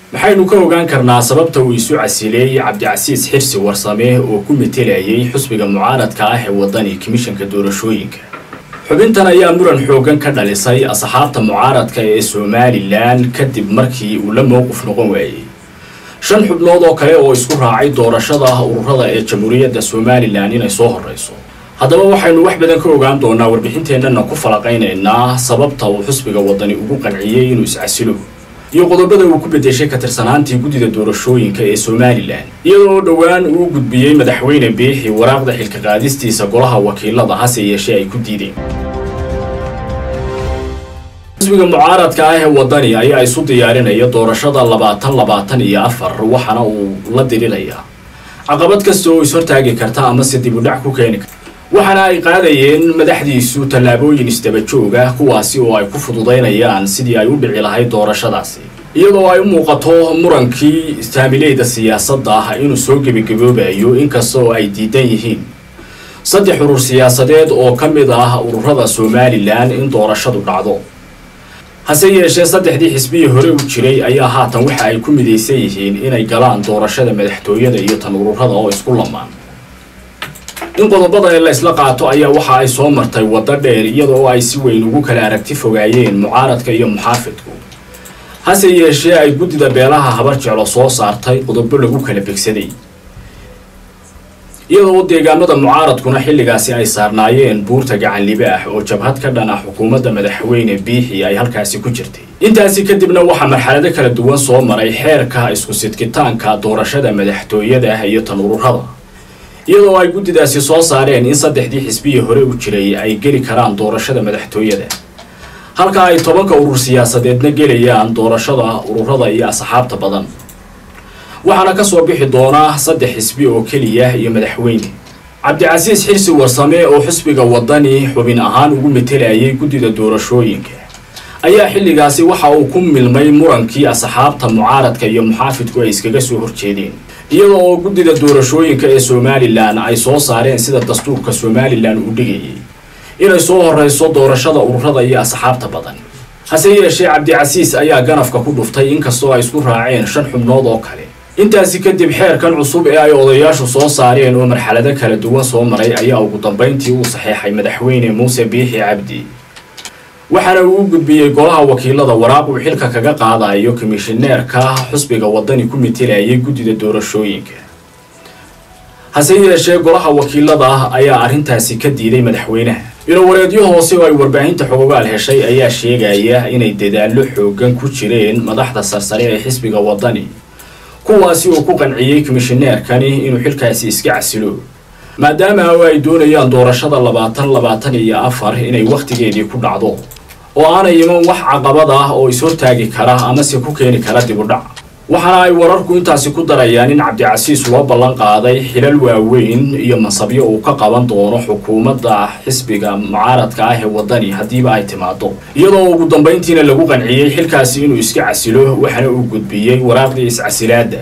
maxaynu ka ogaan karnaa sababta uu isu casileeyey cabdicasiis xirsi warsame oo ku metelayay xusbiga mucaaradka ah ee waddani komishanka doorashooyinka xubintan ayaa muran xooggan ka dhalisay asxaabta mucaaradka ee somalilan kadib markii uu la mowqif noqon waayey shan xubnood oo kale oo isku raacay doorashada ururada ee jamhuuriyadda somalilan inay soo horreyso haddaba waxaynu wax badan ka ogaan doonaa warbixinteennana ku falaqaynaynaa sababta uu xusbiga waddani ugu qanciyey inuu iscasilo iyo qodobada uu ku bedeshay ka tirsanaantii guddida doorashooyinka ee somalilan iyadoo dhowaan uu gudbiyey madaxweyne biixi waraaqda xilka qaadistiisa golaha wakiilada hase yeeshee ay ku diideen xusbiga mucaaradka ah ee waddani ayaa isu diyaarinaya doorashada labaatan labaatan iyo afar waxaana uu la dirirayaa caqabad kasta oo ishortaagi karta amase dib u dhac ku keeni karta waxaana ay qaadayeen madaxdiisu tallaabooyin isdaba jooga kuwaasi oo ay ku fududaynayaan sidii ay u dhici lahayd doorashadaasi iyadoo ay u muuqato murankii saamileyda siyaasadda ah inuu soo gebagaboobayo inkasta oo ay diidan yihiin saddex urur siyaasadeed oo ka mid ah ururada somalilan in doorashadu dhacdo hase yeeshee saddexdii xisbihii hore u jiray ayaa haatan waxa ay ku midaysan yihiin inay galaan doorashada madaxtooyada iyo tan ururada oo isku lamaan in qodobada ee la isla qaato ayaa waxa ay soo martay waddo dheer iyadoo ay si weyn ugu kala aragti fogaayeen mucaaradka iyo muxaafidku hase yeeshee ay guddida beelaha habar jeclo soo saartay qodobo lagu kala begsaday iyadoo deegaamada mucaaradkuna xilligaasi ay saarnaayeen buurta gacanlibe ah oo jabhad ka dhan ah xukuumadda madaxweyne biixi ay halkaasi ku jirtay intaasi kadibna waxaa marxalado kala duwan soo maray xeerka isku sidkitaanka doorashada madaxtooyada ah iyo tan ururada iyadoo ay guddidaasi soo saareen in saddexdii xisbihii hore u jiray ay geli karaan doorashada madaxtooyada halka ay tobanka urur siyaasadeedna gelayaan doorashada ururada iyo asxaabta badan waxaana ka soo bixi doona saddex xisbi oo keliya iyo madaxweyne cabdicasiis xirsi warsame oo xisbiga waddani xubin ahaan ugu metelayay guddida doorashooyinka ayaa xilligaasi waxa uu ku milmay murankii asxaabta mucaaradka iyo muxaafidku ay iskaga soo horjeedeen iyadoo oo guddida doorashooyinka ee somalilan ay soo saareen sida dastuurka somalilan uu dhigayay inay soo horreyso doorashada ururada iyo asxaabta badan hase yeeshee cabdicasiis ayaa ganafka ku dhuftay inkastoo ay isku raaceen shan xubnood oo kale intaasi kadib xeerkan cusub ee ay odayaashu soo saareen oo marxalado kala duwan soo maray ayaa ugu dambayntii uu saxeexay madaxweyne muuse biixi cabdi waxaana uu u gudbiyey golaha wakiilada waraaq uu xilka kaga qaadayo komishineerka xusbiga waddani ku metelayay guddida doorashooyinka hase yeeshee golaha wakiilada ayaa arrintaasi ka diiday madaxweynaha ilowareedyo hoose oo ay warbaahinta xogogaal heshay ayaa sheegaya inay dadaallo xooggan ku jireen madaxda sarsare ee xisbiga waddani kuwaasi oo ku qanciyey komishineerkani inuu xilkaasi iska casilo maadaama oo ay doonayaan doorashada labaatan labaatan iyo afar inay wakhtigeedii ku dhacdo oo aanay iman wax caqabad ah oo ishortaagi kara amase ku keeni kara dib u dhac waxaana ay wararku intaasi ku darayaan in cabdicasiis loo ballan qaaday xilal waaweyn iyo mansabyo uu ka qaban doono xukuumadda xisbiga mucaaradka ah ee waddani haddiiba ay timaado iyadoo ugu dambayntiina lagu qanciyey xilkaasi inuu iska casilo waxaana uu gudbiyey waraaqdii iscasilaadda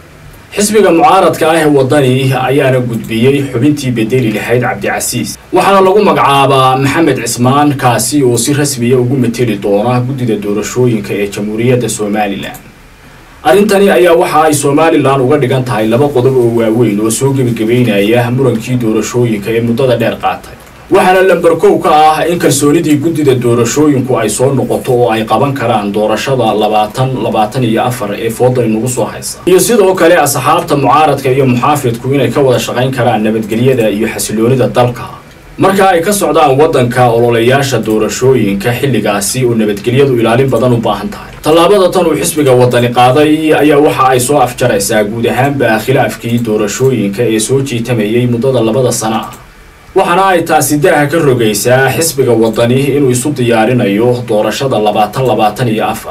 xisbiga mucaaradka ah ee waddani ayaana gudbiyey xubintii bedeli lahayd cabdicasiis waxaana lagu magacaabaa maxamed cismaan kaasi oo si rasmiya ugu meteli doona guddida doorashooyinka ee jamhuuriyadda somalilan arrintani ayaa waxa ay somalilan uga dhigan tahay laba qodob oo waaweyn oo soo gebagabeynaya murankii doorashooyinka ee muddada dheer qaatay waxaana lamber kow ka ah in kalsoonidii guddida doorashooyinku ay soo noqoto oo ay qaban karaan doorashada labaatan labaatan iyo afar ee fooda inugu soo haysa iyo sidoo kale asxaabta mucaaradka iyo muxaafidku inay ka wada shaqayn karaan nabadgelyada iyo xasiloonida dalka marka ay ka socdaan waddanka ololeyaasha doorashooyinka xilligaasi oo nabadgelyadu ilaalin badan u baahan tahay tallaabada tan uu xisbiga waddani qaaday ayaa waxa ay soo afjaraysaa guud ahaanba khilaafkii doorashooyinka ee soo jiitamayay muddada labada sana ah waxaana ay taasi daaha ka rogaysaa xisbiga waddani inuu isu diyaarinayo doorashada labaatan labaatan iyo afar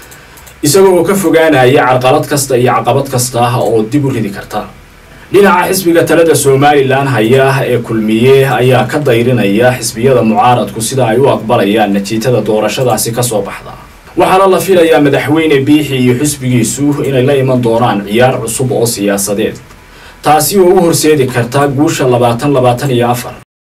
isagoo oo ka fogaanaya carqalad kasta iyo caqabad kasta oo dib u ridi karta dhinaca xisbiga talada somalilan haya ee kulmiye ayaa ka dayrinaya xisbiyada mucaaradku sida ay u aqbalayaan natiijada doorashadaasi ka soo baxda waxaana la filayaa madaxweyne biixi iyo xisbigiisu inay la iman doonaan ciyaar cusub oo siyaasadeed taasi oo u horseedi karta guusha labaatan labaatan iyo afar